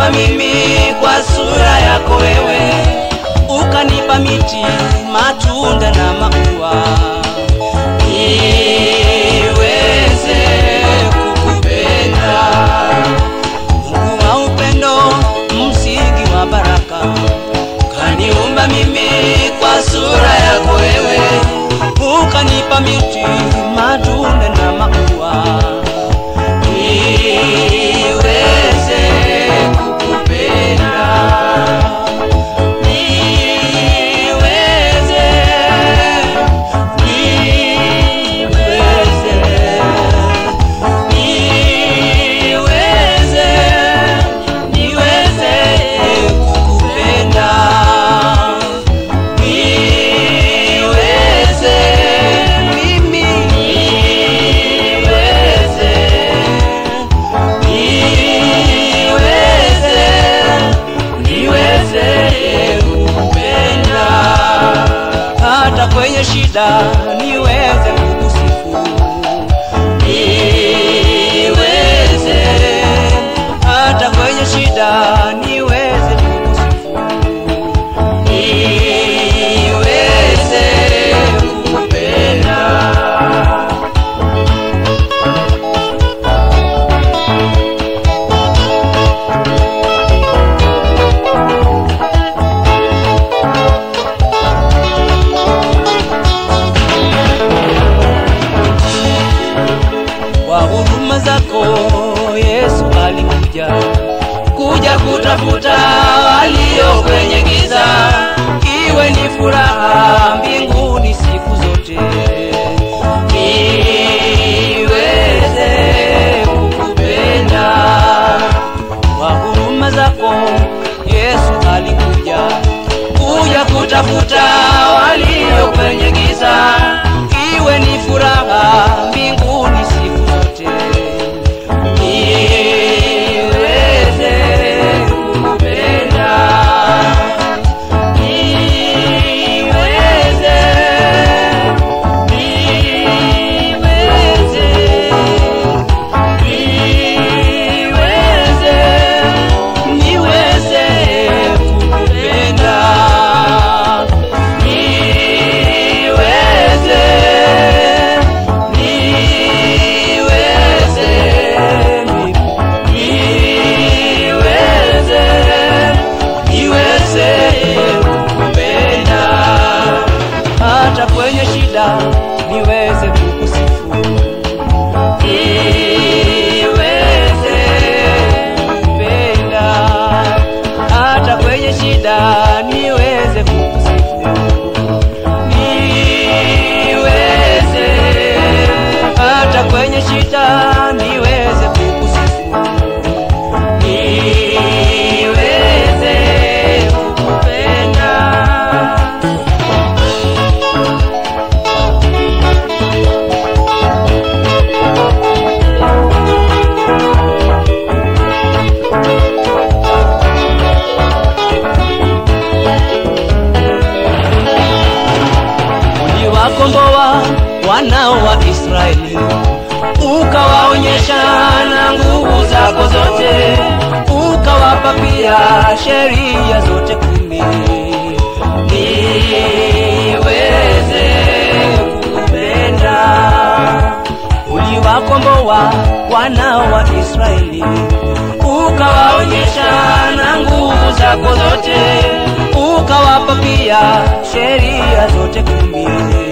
ukaniumba mimi kwa sura yako wewe, ukanipa miti, matunda na maua, niweze kukupenda. Mungu wa upendo, msingi wa baraka, ukaniumba mimi kwa sura yako wewe, ukanipa miti, matunda na maua niweze kukupenda, niweze, niweze, niweze, niweze kukupenda, niweze mimi, niweze niweze niweze kukupenda hata kwenye shida niweze kukusifu niweze hata kwenye shida niweze kukusifu niweze kukupenda kwa huruma zako Yesu alikuja kuja kutafuta walio kwenye giza, iwe ni furaha mbinguni siku zote, niweze kukupenda. Kwa huruma zako Yesu alikuja kuja kutafuta walio kwenye giza, iwe ni furaha mbinguni siku zote, niweze kukupenda, niweze, niweze, niweze, niweze kukupenda, niweze, niweze, niweze, niweze kukupenda, hata kwenye shida niweze kukusifu niweze kupenda hata kwenye shida niweze kukusifu niweze hata kwenye shida niweze kukusifu niweze kukupenda uliwakomboa wanao wa Israeli, ukawaonyesha na nguvu zako zote, ukawapa pia sheria zote kumi, niweze kukupenda. Uliwakomboa wanao wa Israeli, ukawaonyesha na nguvu zako zote, ukawapa pia sheria zote kumi